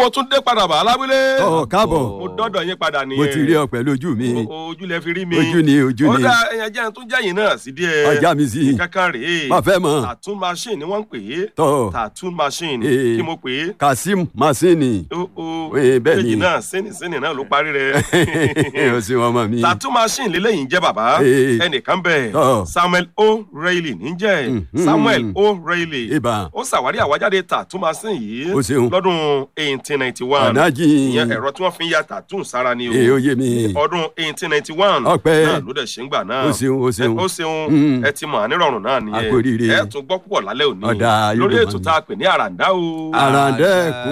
mo tún dé padà bá alábílé. ọ káàbọ̀ mo dọ́dọ̀ yín padà nìyẹn. mo ti rí ọ pẹ̀lú ojú mi O- ojú lẹ fi rí mi. ojú ni ojú ó ni dá ẹyàn jẹ́ tó jẹ́yìn náà sí díẹ̀. ọjà mi sí kankan rèé. má fẹ́ mọ̀ tattoo machine ni wọ́n ń pè é. tọ́ tattoo machine Eh. kí mo pè é. kasim masini o o Eh, bẹ́ẹ̀ ni. méjì náà sẹ́nì sẹ́nì náà ló parí rẹ̀. o sì wọn mọ mi tattoo machine lélẹ́yìn jẹ́ bàbá Eh. ẹnìkan bẹ̀ Tọ́. samuel o reilly níjẹ́ Mhm. samuel o reilly ibà ó ṣàwárí àwájáde tattoo machine yìí o ṣeun lọ́dún eighteen ninety one ọ̀nàjì ìyẹn ẹ̀rọ tí wọ́n fi ń ya tattoo sára ni o ee ó yé mi ọdún eighteen ninety one Ọpẹ́. náà ló dẹ̀ ṣe ń gbà náà o ṣeun o ṣeun ó ṣeun Mm. ẹ ti mọ̀ ànírọ̀rùn náà A kú oríire. nìyẹn ẹ tún gbọ́ púpọ̀ lálẹ́ òní Ọ̀dà, yóò lórí dùn ètò mọ́ mi. tá a pè ní àràǹdá o. àràǹdẹ́kù